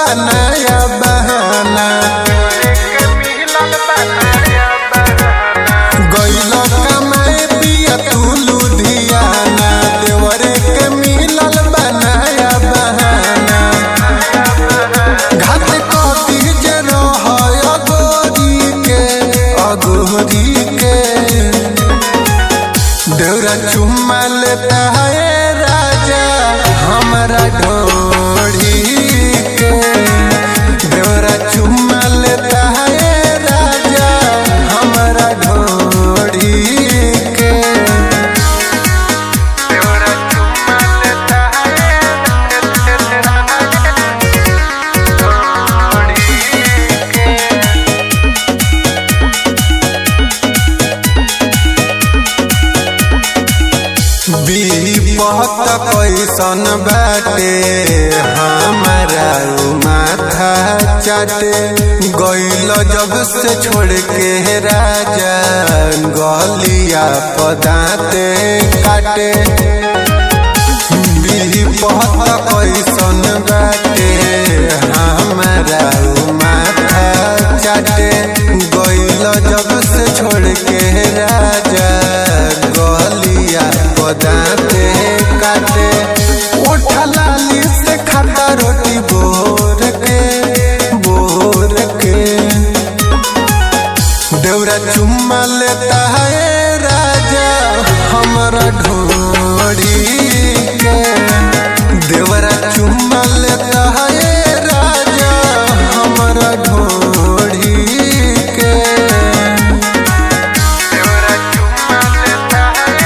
बनाया बहाना गइल कमाए पिया तू लुधियाना देवरे के मिलल बनाया बहाना घाट कथी जे रहय अगोरी के अगोरी के देवरा चुम्मा लेता है राजा हमारा ढोड़ी के देवरा चुम्मा लेता है राजा हमारा ढोड़ी के देवरा चुम्मा लेता विपत कैसन बाटे हमारा उ माथा चाटे गइल जब से छोड़ के राजा गलिया पदाते काटे विपत कैसन बाटे हमारा उ माथा चाटे गइल जब से छोड़ के राजा गलिया पदाते काटे ओठा लाली से खाता रोटी बोर के बोर के देवरा चुम्मा लेता है राजा हमारा ढोड़ी के देवरा चुम्मा लेता है राजा हमारा ढोड़ी के देवरा चुम्मा लेता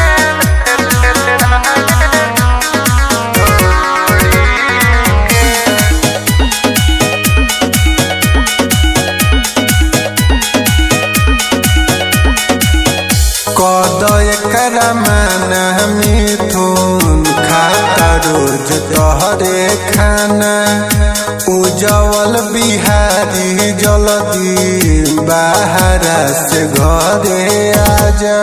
कद एकरा मान मिथुन खाता रोज तोहरे खाना उजवल बिहारी जल्दी बाहरा से घरे आजा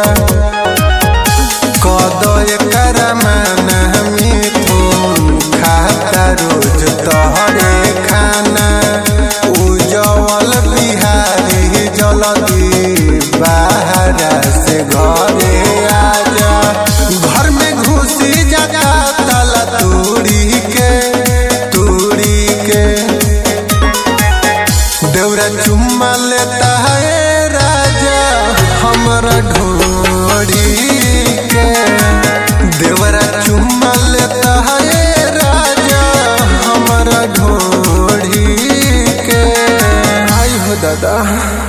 कद एकरा मान मिथुन खाता रोज तोहरे खाना उजवल बिहारी जल्दी बाहरा से घरे आजा घर में घुसी जाता ताला तोड़ी के तोड़ी के देवरा चुम्मा लेता है राजा हमारा ढोड़ी के देवरा चुम्मा लेता है राजा हमारा ढोड़ी के आई हो दादा